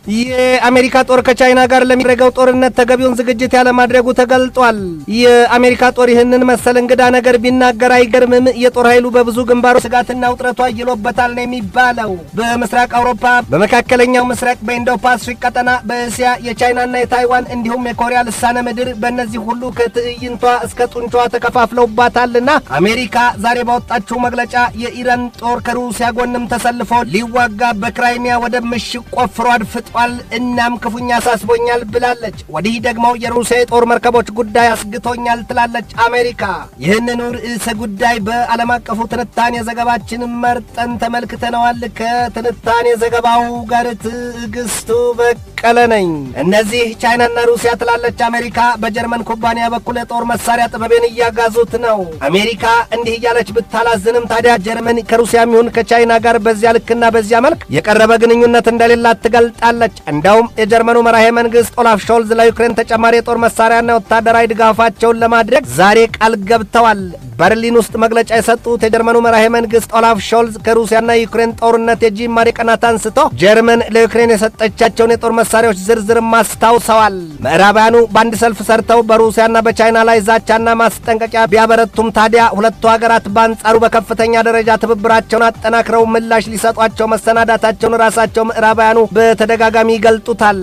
የአሜሪካ ጦር ከቻይና ጋር ለሚደረገው ጦርነት ተገቢውን ዝግጅት ያለማድረጉ ተገልጧል። የአሜሪካ ጦር ይህንን መሰል እንግዳ ነገር ቢናገር አይገርምም። የጦር ኃይሉ በብዙ ግንባሮች ስጋትና ውጥረቱ አይሎበታል ነው የሚባለው። በምስራቅ አውሮፓ፣ በመካከለኛው ምስራቅ፣ በኢንዶ ፓሲፊክ ቀጠና፣ በእስያ የቻይናና የታይዋን እንዲሁም የኮሪያ ልሳነ ምድር በእነዚህ ሁሉ ከትዕይንቷ እስከ ጡንቿ ተከፋፍለውባታልና አሜሪካ ዛሬ ባወጣችው መግለጫ የኢራን ጦር ከሩሲያ ጎንም ተሰልፎ ሊዋጋ በክራይሚያ ወደብ ምሽግ ቆፍሮ አድፍጧል፣ እናም ክፉኛ አሳስቦኛል ብላለች። ወዲህ ደግሞ የሩሲያ የጦር መርከቦች ጉዳይ አስግቶኛል ትላለች አሜሪካ። ይህንኑ ርዕሰ ጉዳይ በዓለም አቀፉ ትንታኔ ዘገባችን መርጠን ተመልክተነዋል። ከትንታኔ ዘገባው ጋር ትዕግስቱ በቀለ ነኝ። እነዚህ ቻይናና ሩሲያ ትላለች አሜሪካ በጀርመን ኩባንያ በኩል የጦር መሳሪያ ጥበቤን እያጋዙት ነው። አሜሪካ እንዲህ እያለች ብታላዝንም ታዲያ ጀርመን ከሩሲያም ይሁን ከቻይና ጋር በዚያ ልክና በዚያ መልክ የቀረበ ግንኙነት እንደሌላት ትገልጣለች። እንደውም የጀርመኑ መራሄ መንግስት ኦላፍ ሾልዝ ለዩክሬን ተጨማሪ የጦር መሳሪያና ወታደራዊ ድጋፋቸውን ለማድረግ ዛሬ ቃል ገብተዋል። በርሊን ውስጥ መግለጫ የሰጡት የጀርመኑ መራሄ መንግስት ኦላፍ ሾልዝ ከሩሲያና የዩክሬን ጦርነት የጅማሬ ቀናት አንስቶ ጀርመን ለዩክሬን የሰጠቻቸውን የጦር መሳሪያዎች ዝርዝርም አስታውሰዋል። ምዕራባውያኑ በአንድ ሰልፍ ሰርተው በሩሲያና በቻይና ላይ ዛቻና ማስጠንቀቂያ ቢያበረቱም ታዲያ ሁለቱ ሀገራት በአንጻሩ በከፍተኛ ደረጃ ትብብራቸውን አጠናክረው ምላሽ ሊሰጧቸው መሰናዳታቸውን ራሳቸው ምዕራባውያኑ በተደጋጋሚ ይገልጡታል።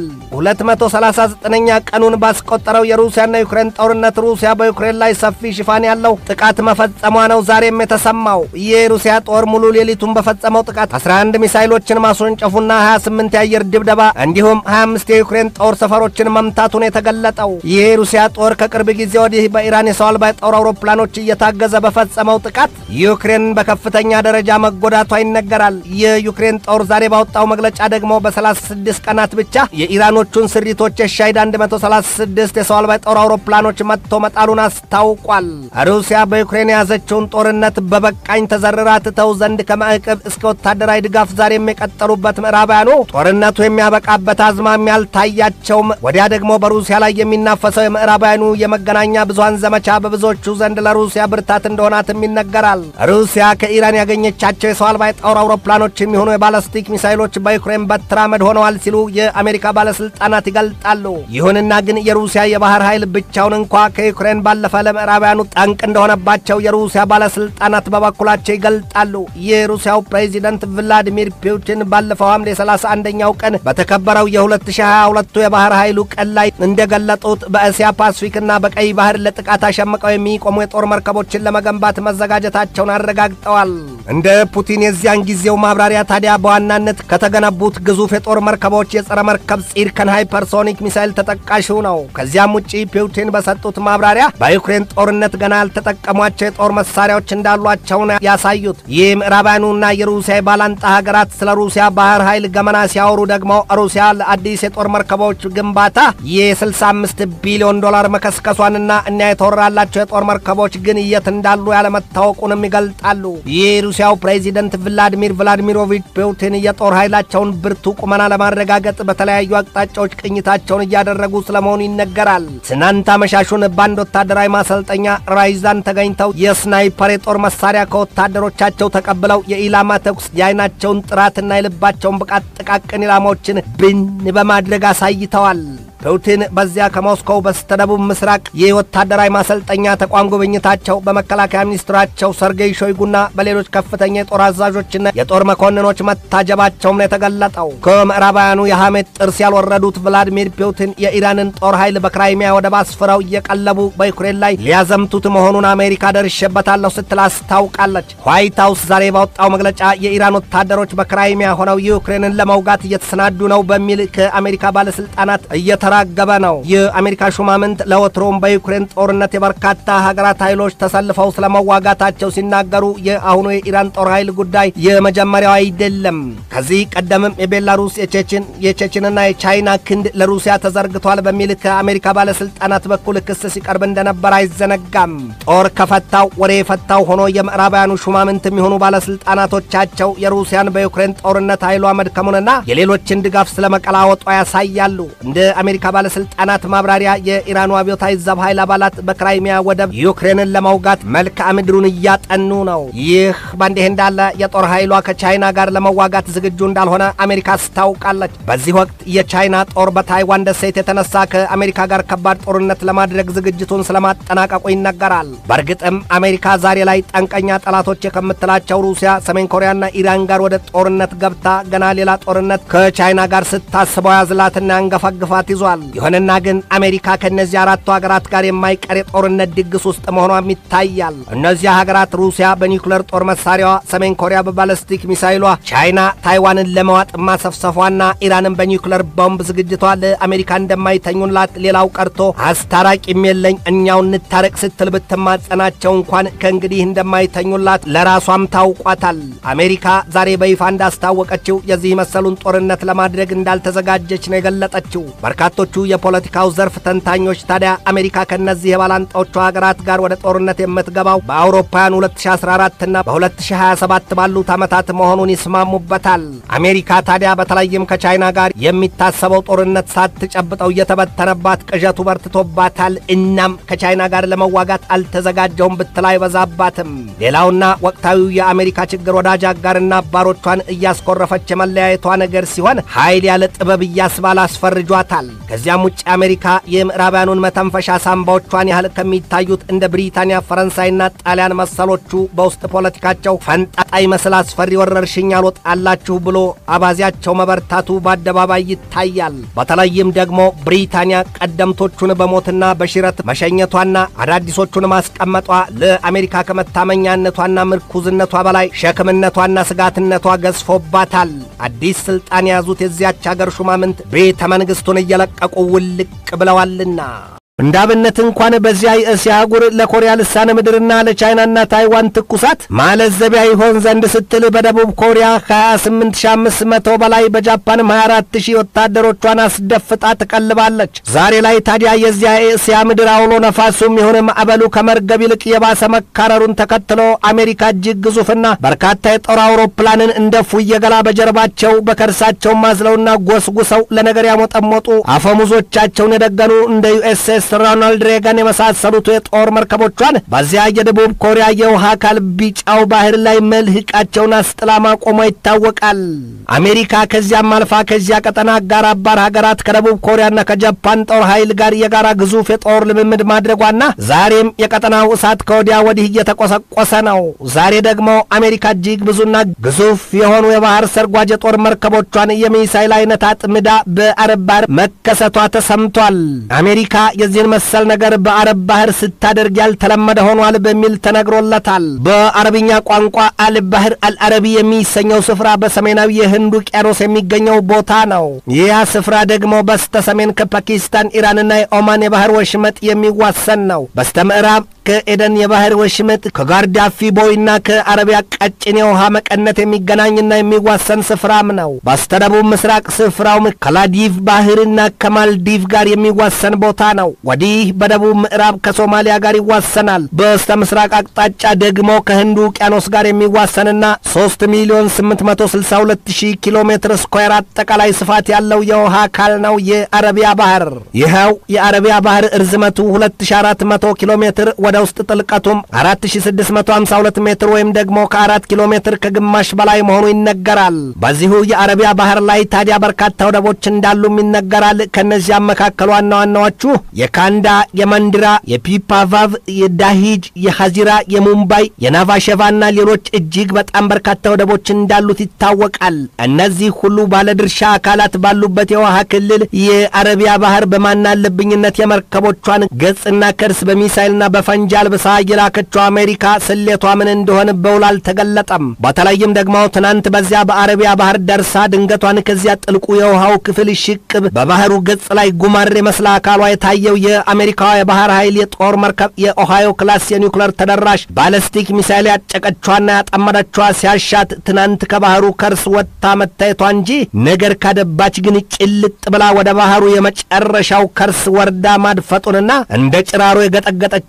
239ኛ ቀኑን ባስቆጠረው የሩሲያና ዩክሬን ጦርነት ሩሲያ በዩክሬን ላይ ሰፊ ሽፋን ያለው ጥቃት መፈጸሟ ነው ዛሬም የተሰማው። የሩሲያ ጦር ሙሉ ሌሊቱን በፈጸመው ጥቃት 11 ሚሳይሎችን ማስወንጨፉና 28 የአየር ድብደባ እንዲሁም 25 የዩክሬን ጦር ሰፈሮችን መምታቱን የተገለጠው ይህ የሩሲያ ጦር ከቅርብ ጊዜ ወዲህ በኢራን የሰው አልባ የጦር አውሮፕላኖች እየታገዘ በፈጸመው ጥቃት ዩክሬን በከፍተኛ ደረጃ መጎዳቷ ይነገራል። የዩክሬን ጦር ዛሬ ባወጣው መግለጫ ደግሞ በ36 ቀናት ብቻ የኢራኖቹን ስሪቶች የሻሂድ 136 የሰው አልባ የጦር አውሮፕላኖች መጥቶ መጣሉን አስታውቋል። ሩሲያ በዩክሬን የያዘችውን ጦርነት በበቃኝ ተዘርራ ትተው ዘንድ ከማዕቀብ እስከ ወታደራዊ ድጋፍ ዛሬም የቀጠሉበት ምዕራባውያኑ ጦርነቱ የሚያበቃበት አዝማሚያ አልታያቸውም። ወዲያ ደግሞ በሩሲያ ላይ የሚናፈሰው የምዕራባውያኑ የመገናኛ ብዙሃን ዘመቻ በብዙዎቹ ዘንድ ለሩሲያ ብርታት እንደሆናትም ይነገራል። ሩሲያ ከኢራን ያገኘቻቸው የሰው አልባ የጦር አውሮፕላኖች የሚሆኑ የባለስቲክ ሚሳይሎች በዩክሬን በትራመድ ሆነዋል ሲሉ የአሜሪካ ባለስልጣናት ይገልጣሉ። ይሁንና ግን የሩሲያ የባህር ኃይል ብቻውን እንኳ ከዩክሬን ባለፈ ለምዕራባውያኑ ጠንቅ እንደሆነባቸው የሩሲያ ባለስልጣናት በበኩላቸው ይገልጣሉ። የሩሲያው ፕሬዚደንት ቭላዲሚር ፑቲን ባለፈው ሐምሌ 31ኛው ቀን በተከበረው የ2022 የባህር ኃይሉ ቀን ላይ እንደገለጡት በእስያ ፓሲፊክና በቀይ ባህር ለጥቃት አሸምቀው የሚቆሙ የጦር መርከቦችን ለመገንባት መዘጋጀታቸውን አረጋግጠዋል። እንደ ፑቲን የዚያን ጊዜው ማብራሪያ ታዲያ በዋናነት ከተገነቡት ግዙፍ የጦር መርከቦች የጸረ መርከብ ጺርከን ሃይፐርሶኒክ ሚሳይል ተጠቃሹ ነው። ከዚያም ውጪ ፑቲን በሰጡት ማብራሪያ በዩክሬን ጦርነት ገና ያልተጠቀሟቸው የጦር መሳሪያዎች እንዳሏቸውን ያሳዩት ይህ ምዕራባውያኑና የሩሲያ የባላንጣ ሀገራት ስለ ሩሲያ ባህር ኃይል ገመና ሲያወሩ ደግሞ ሩሲያ ለአዲስ የጦር መርከቦች ግንባታ የ65 ቢሊዮን ዶላር መከስከሷንና እኒያ የተወራላቸው የጦር መርከቦች ግን የት እንዳሉ ያለመታወቁንም ይገልጣሉ። የሩሲያው ፕሬዚደንት ቭላዲሚር ቭላዲሚሮቪች ፑቲን የጦር ኃይላቸውን ብርቱ ቁመና ለማረጋገጥ በተለያዩ አቅጣጫዎች ቅኝታቸውን እያደረጉ ስለመሆኑ ይነገራል። ትናንት አመሻሹን በአንድ ወታደራዊ ማሰልጠኛ ራይዛን ተገኝተው የስናይፐር የጦር መሳሪያ ከወታደሮቻቸው ተቀብለው የኢላማ ተኩስ የአይናቸውን ጥራትና የልባቸውን ብቃት ጥቃቅን ኢላማዎችን ብን በማድረግ አሳይተዋል። ፑቲን በዚያ ከሞስኮው በስተደቡብ ምስራቅ የወታደራዊ ማሰልጠኛ ተቋም ጉብኝታቸው በመከላከያ ሚኒስትራቸው ሰርጌይ ሾይጉና በሌሎች ከፍተኛ የጦር አዛዦችና የጦር መኮንኖች መታጀባቸውም ነው የተገለጠው። ከምዕራባውያኑ የሐሜት ጥርስ ያልወረዱት ቭላዲሚር ፑቲን የኢራንን ጦር ኃይል በክራይሚያ ወደብ አስፍረው እየቀለቡ በዩክሬን ላይ ሊያዘምቱት መሆኑን አሜሪካ ደርሼበታለሁ ስትል አስታውቃለች። ዋይት ሀውስ ዛሬ ባወጣው መግለጫ የኢራን ወታደሮች በክራይሚያ ሆነው ዩክሬንን ለመውጋት እየተሰናዱ ነው በሚል ከአሜሪካ ባለስልጣናት እየተ ተራገበ ነው። የአሜሪካ ሹማምንት ለወትሮም በዩክሬን ጦርነት የበርካታ ሀገራት ኃይሎች ተሰልፈው ስለመዋጋታቸው ሲናገሩ የአሁኑ የኢራን ጦር ኃይል ጉዳይ የመጀመሪያው አይደለም። ከዚህ ቀደምም የቤላሩስ የቼችን የቼችንና የቻይና ክንድ ለሩሲያ ተዘርግቷል በሚል ከአሜሪካ ባለስልጣናት በኩል ክስ ሲቀርብ እንደነበር አይዘነጋም። ጦር ከፈታው ወሬ የፈታው ሆኖ የምዕራባውያኑ ሹማምንት የሚሆኑ ባለስልጣናቶቻቸው የሩሲያን በዩክሬን ጦርነት ኃይሏ መድከሙንና የሌሎችን ድጋፍ ስለመቀላወጧ ያሳያሉ። እንደ አሜሪካ የአሜሪካ ባለስልጣናት ማብራሪያ የኢራኑ አብዮታዊ ዘብ ኃይል አባላት በክራይሚያ ወደብ ዩክሬንን ለመውጋት መልክዓ ምድሩን እያጠኑ ነው። ይህ በእንዲህ እንዳለ የጦር ኃይሏ ከቻይና ጋር ለመዋጋት ዝግጁ እንዳልሆነ አሜሪካ አስታውቃለች። በዚህ ወቅት የቻይና ጦር በታይዋን ደሴት የተነሳ ከአሜሪካ ጋር ከባድ ጦርነት ለማድረግ ዝግጅቱን ስለማጠናቀቁ ይነገራል። በእርግጥም አሜሪካ ዛሬ ላይ ጠንቀኛ ጠላቶች ከምትላቸው ሩሲያ፣ ሰሜን ኮሪያና ኢራን ጋር ወደ ጦርነት ገብታ ገና ሌላ ጦርነት ከቻይና ጋር ስታስበው ያዝላትና ያንገፋግፋት ይዟል። ይሁንና ግን አሜሪካ ከእነዚህ አራቱ ሀገራት ጋር የማይቀር የጦርነት ድግስ ውስጥ መሆኗም ይታያል። እነዚያ ሀገራት ሩሲያ በኒውክለር ጦር መሳሪያዋ፣ ሰሜን ኮሪያ በባለስቲክ ሚሳይሏ፣ ቻይና ታይዋንን ለመዋጥ ማሰፍሰፏና ኢራንን በኒውክለር ቦምብ ዝግጅቷ ለአሜሪካ እንደማይተኙላት ሌላው ቀርቶ አስታራቂም የለኝ እኛው እንታረቅ ስትል ብትማጸናቸው እንኳን ከእንግዲህ እንደማይተኙላት ለራሷም ታውቋታል። አሜሪካ ዛሬ በይፋ እንዳስታወቀችው የዚህ መሰሉን ጦርነት ለማድረግ እንዳልተዘጋጀች ነው የገለጠችው። በርካቶቹ የፖለቲካው ዘርፍ ተንታኞች ታዲያ አሜሪካ ከእነዚህ የባላንጣዎቹ ሀገራት ጋር ወደ ጦርነት የምትገባው በአውሮፓውያን 2014 እና በ2027 ባሉት ዓመታት መሆኑን ይስማሙበታል። አሜሪካ ታዲያ በተለይም ከቻይና ጋር የሚታሰበው ጦርነት ሳትጨብጠው እየተበተነባት ቅዠቱ በርትቶባታል። እናም ከቻይና ጋር ለመዋጋት አልተዘጋጀውም ብትል አይበዛባትም። ሌላውና ወቅታዊው የአሜሪካ ችግር ወዳጅ አጋርና አባሮቿን እያስኮረፈች የመለያየቷ ነገር ሲሆን ኃይል ያለ ጥበብ እያስባል አስፈርጇታል። ከዚያም ውጭ አሜሪካ የምዕራባውያኑን መተንፈሻ ሳምባዎቿን ያህል ከሚታዩት እንደ ብሪታንያ፣ ፈረንሳይና ጣሊያን መሰሎቹ በውስጥ ፖለቲካቸው ፈንጣጣ ይመስል አስፈሪ ወረርሽኝ አልወጣላችሁ ብሎ አባዚያቸው መበርታቱ በአደባባይ ይታያል። በተለይም ደግሞ ብሪታንያ ቀደምቶቹን በሞትና በሽረት መሸኘቷና አዳዲሶቹን ማስቀመጧ ለአሜሪካ ከመታመኛነቷና ምርኩዝነቷ በላይ ሸክምነቷና ስጋትነቷ ገዝፎባታል። አዲስ ስልጣን የያዙት የዚያች አገር ሹማምንት ቤተ መንግሥቱን እየለቀቁ ውልቅ ብለዋልና እንደ አብነት እንኳን በዚያ የእስያ አህጉር ለኮሪያ ልሳነ ምድርና ለቻይናና ታይዋን ትኩሳት ማለዘቢያ ይሆን ዘንድ ስትል በደቡብ ኮሪያ ከ28500 በላይ በጃፓንም 24000 ወታደሮቿን አስደፍጣ ትቀልባለች። ዛሬ ላይ ታዲያ የዚያ የእስያ ምድር አውሎ ነፋሱም የሆነ ማዕበሉ ከመርገብ ይልቅ የባሰ መካረሩን ተከትሎ አሜሪካ እጅግ ግዙፍና በርካታ የጦር አውሮፕላንን እንደ ፉየ ገላ በጀርባቸው በከርሳቸው ማዝለውና ጎስጉሰው ለነገር ያሞጠሞጡ አፈሙዞቻቸውን የደገኑ እንደ ዩኤስኤስ ሮናልድ ሬገን የመሳሰሉት የጦር መርከቦቿን በዚያ የደቡብ ኮሪያ የውሃ አካል ቢጫው ባህር ላይ መልህቃቸውን አስጥላ ማቆሟ ይታወቃል። አሜሪካ ከዚያም አልፋ ከዚያ ቀጠና አጋር አባር ሀገራት ከደቡብ ኮሪያና ከጃፓን ጦር ኃይል ጋር የጋራ ግዙፍ የጦር ልምምድ ማድረጓና ዛሬም የቀጠናው እሳት ከወዲያ ወዲህ እየተቆሰቆሰ ነው። ዛሬ ደግሞ አሜሪካ እጅግ ብዙና ግዙፍ የሆኑ የባህር ሰርጓጅ የጦር መርከቦቿን የሚሳይል አይነት አጥምዳ በአረብ ባህር መከሰቷ ተሰምቷል። አሜሪካ የዚህን መሰል ነገር በአረብ ባህር ስታደርግ ያልተለመደ ሆኗል በሚል ተነግሮለታል። በአረብኛ ቋንቋ አልባህር አልአረቢ የሚሰኘው ስፍራ በሰሜናዊ የህንድ ውቅያኖስ የሚገኘው ቦታ ነው። ይህ ስፍራ ደግሞ በስተ ሰሜን ከፓኪስታን ኢራንና የኦማን የባህር ወሽመጥ የሚዋሰን ነው። በስተ ምዕራብ ከኤደን የባህር ወሽመጥ ከጋርዳፊ ቦይና ከአረቢያ ቀጭን የውሃ መቀነት የሚገናኝና የሚዋሰን ስፍራም ነው። በስተደቡብ ምስራቅ ስፍራውም ከላዲቭ ባህርና ከማልዲቭ ጋር የሚዋሰን ቦታ ነው። ወዲህ በደቡብ ምዕራብ ከሶማሊያ ጋር ይዋሰናል። በስተ ምስራቅ አቅጣጫ ደግሞ ከህንዱ ውቅያኖስ ጋር የሚዋሰንና 3 ሚሊዮን 862 ሺህ ኪሎ ሜትር ስኳር አጠቃላይ ስፋት ያለው የውሃ አካል ነው የአረቢያ ባህር። ይኸው የአረቢያ ባህር እርዝመቱ 2400 ኪሎ ሜትር ወደ ውስጥ ጥልቀቱም 4652 ሜትር ወይም ደግሞ ከአራት ኪሎ ሜትር ከግማሽ በላይ መሆኑ ይነገራል። በዚሁ የአረቢያ ባህር ላይ ታዲያ በርካታ ወደቦች እንዳሉም ይነገራል። ከእነዚያም መካከል ዋና ዋናዎቹ የካንዳ፣ የመንድራ፣ የፒፓቫቭ፣ የዳሂጅ፣ የሐዚራ፣ የሙምባይ፣ የናቫሸቫና ሌሎች እጅግ በጣም በርካታ ወደቦች እንዳሉት ይታወቃል። እነዚህ ሁሉ ባለድርሻ አካላት ባሉበት የውሃ ክልል የአረቢያ ባህር በማናለብኝነት የመርከቦቿን ገጽና ከርስ በሚሳይልና በፈንጂ አልብሳ የላከችው አሜሪካ ስሌቷ ምን እንደሆነ በውል አልተገለጠም። በተለይም ደግሞ ትናንት በዚያ በአረቢያ ባህር ደርሳ ድንገቷን ከዚያ ጥልቁ የውሃው ክፍል ሽቅብ በባህሩ ገጽ ላይ ጉማሬ መስላ አካሏ የታየው የአሜሪካዋ የባህር ኃይል የጦር መርከብ የኦሃዮ ክላስ የኒውክለር ተደራሽ ባለስቲክ ሚሳይል ያጨቀቿና ያጠመደቿ ሲያሻት ትናንት ከባህሩ ከርስ ወጥታ መታየቷ እንጂ ነገር ካደባች ግን ጭልጥ ብላ ወደ ባህሩ የመጨረሻው ከርስ ወርዳ ማድፈጡንና እንደ ጭራሮ የገጠገጠቻቸው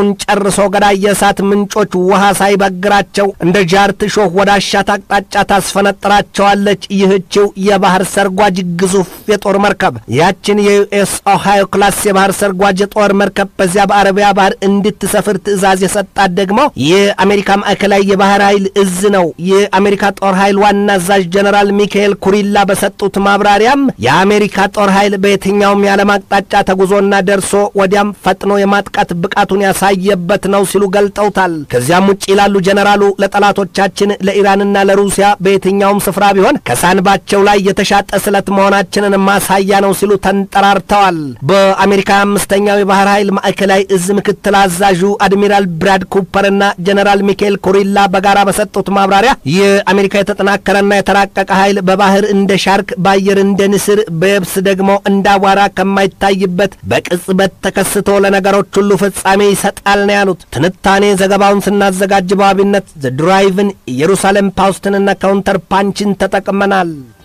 የነበረውን ጨርሶ ገዳይ የእሳት ምንጮች ውሃ ሳይበግራቸው እንደ ጃርት ሾህ ወደ አሻት አቅጣጫ ታስፈነጥራቸዋለች። ይህችው የባህር ሰርጓጅ ግዙፍ የጦር መርከብ ያችን የዩኤስ ኦሃዮ ክላስ የባህር ሰርጓጅ የጦር መርከብ በዚያ በአረቢያ ባህር እንድትሰፍር ትዕዛዝ የሰጣት ደግሞ የአሜሪካ ማዕከላዊ የባህር ኃይል እዝ ነው። የአሜሪካ ጦር ኃይል ዋና አዛዥ ጀነራል ሚካኤል ኩሪላ በሰጡት ማብራሪያም የአሜሪካ ጦር ኃይል በየትኛውም የዓለም አቅጣጫ ተጉዞና ደርሶ ወዲያም ፈጥኖ የማጥቃት ብቃቱን ያሳየበት ነው ሲሉ ገልጠውታል። ከዚያም ውጭ ይላሉ ጀነራሉ ለጠላቶቻችን ለኢራንና ለሩሲያ በየትኛውም ስፍራ ቢሆን ከሳንባቸው ላይ የተሻጠ ስለት መሆናችንን ማሳያ ነው ሲሉ ተንጠራርተዋል። በአሜሪካ አምስተኛው የባህር ኃይል ማዕከላዊ እዝ ምክትል አዛዡ አድሚራል ብራድ ኩፐርና ጀነራል ሚካኤል ኩሪላ በጋራ በሰጡት ማብራሪያ የአሜሪካ የተጠናከረና የተራቀቀ ኃይል በባህር እንደ ሻርክ፣ በአየር እንደ ንስር፣ በየብስ ደግሞ እንደ አቧራ ከማይታይበት በቅጽበት ተከስቶ ለነገሮች ሁሉ ፍጻሜ ይሰጣል ነው ያሉት። ትንታኔ ዘገባውን ስናዘጋጅ በዋቢነት ዘ ድራይቭን ኢየሩሳሌም ፓውስትንና ካውንተር ፓንችን ተጠቅመናል።